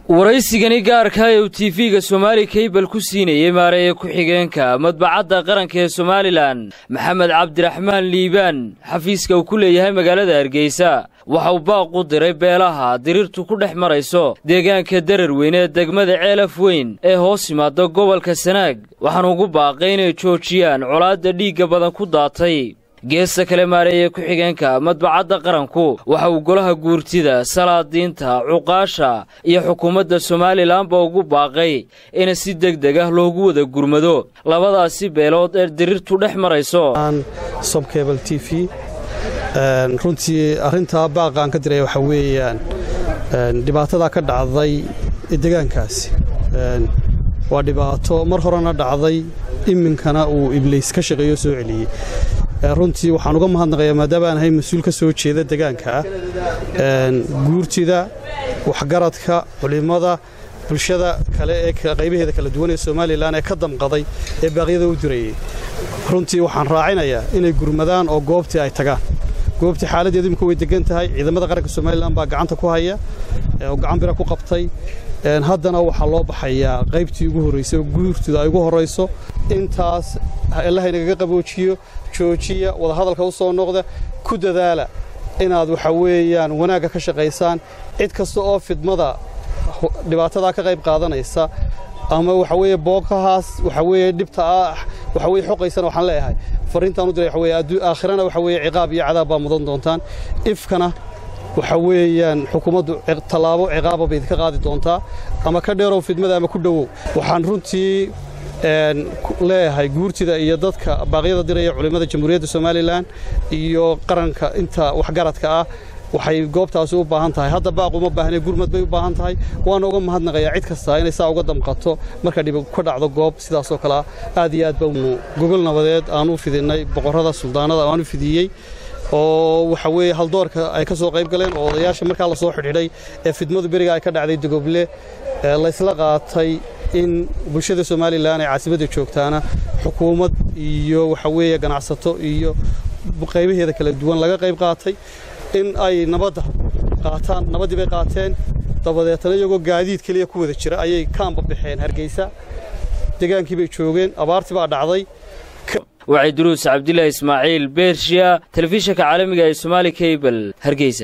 waraysigani gaarka ee uu tiifiga somaali kaybal ku siinayey maareeye ku-xigeenka madbacadda qaranka ee somalilan maxamed cabdiraxmaan liibaan xafiiska uu ku leeyahay magaalada hargeysa waxa uu baaq u diray beelaha diriirtu ku dhex marayso deegaanka darar weyn ee degmada ceelaf weyn ee hoos yimaada gobolka sanaag waxaana ugu baaqay inay joojiyaan colaadda dhiigga badan ku daatay geesta kale maareeye ku-xigeenka madbacadda qaranku waxa uu golaha guurtida salaadiinta cuqaasha iyo xukuumadda somalilanba ugu baaqay in si deg deg ah loogu wada gurmado labadaasi beelood ee diriirtu dhex marayso sobkebal t v runtii arrintaa baaqaan ka diray waxaa weeyaan dhibaatadaa ka dhacday degaankaasi waa dhibaato mar horena dhacday iminkana uu ibliis ka shaqeeyo soo celiyey runtii waxaan uga mahadnaqayaa maadaama aan ahay mas-uul ka soo jeeda degaanka ah guurtida waxgaradka culimmada bulshada kale ee qaybaheeda kala duwan ee somalilan ee ka damqaday ee baaqyada u dirayey runtii waxaan raacinayaa inay gurmadaan oo goobtii ay tagaan goobtii xaaladdeedu imika way degan tahay ciidamada qaranka somalilan baa gacanta ku haya oo gacan bira ku qabtay haddana waxaa loo baxayaa qaybtii ugu horraysay oo guurtida ay ugu horrayso intaas allaha inagaga qaboojiyo joojiya wadahadalka u soo noqda ku dadaala inaad waxa weeyaan wanaagga ka shaqaysaan cid kasta oo fidmada dhibaatadaa ka qayb qaadanaysa ama waxa weeye bookahaas waxa weeye dhibta ah waxa weeye xoqaysana waxaan leeyahay fariintaan u diray waxa weeye aakhirana waxa weeye ciqaab iyo cadaab baa mudan doontaan ifkana waxa weeyaan xukuumaddu tallaabo ciqaaba bay idinka qaadi doontaa ama ka dheerow fidmada ama ku dhowow waxaan runtii leeyahay guurtida iyo dadka baaqyada diraya culimmada jamhuuriyadda somalilan iyo qaranka inta waxgaradka ah waxay goobtaasi u baahan tahay hadda baaq uma baahne gurmad bay u baahan tahay waana uga mahadnaqayaa cid kasta inay saa uga damqato marka dhib ka dhacdo goob sidaasoo kale ah aad iyo aad baanu gogol nabadeed aan u fidinnay boqorrada suldaanada aan u fidiyey oo waxa weeye haldoorka ay ka soo qayb galeen oo odayaasha markaa la soo xidhxidhay ee fidmadu beriga ay ka dhacday dogoble laysla qaatay in bulshada somalilan ee caasimadda joogtaana xukuumad iyo waxa weeye ganacsato iyo qaybaheeda kala duwan laga qayb qaatay in ay nabadda qaataan nabaddii bay qaateen dabadeetana iyagoo gaadiid keliya ku wada jira ayay kaamba baxeen hargeysa degaankii bay joogeen abaartii baa dhacday wacay duruus cabdilaahi ismaaciil beershiya telefishinka caalamiga ee somaali kabel hargeysa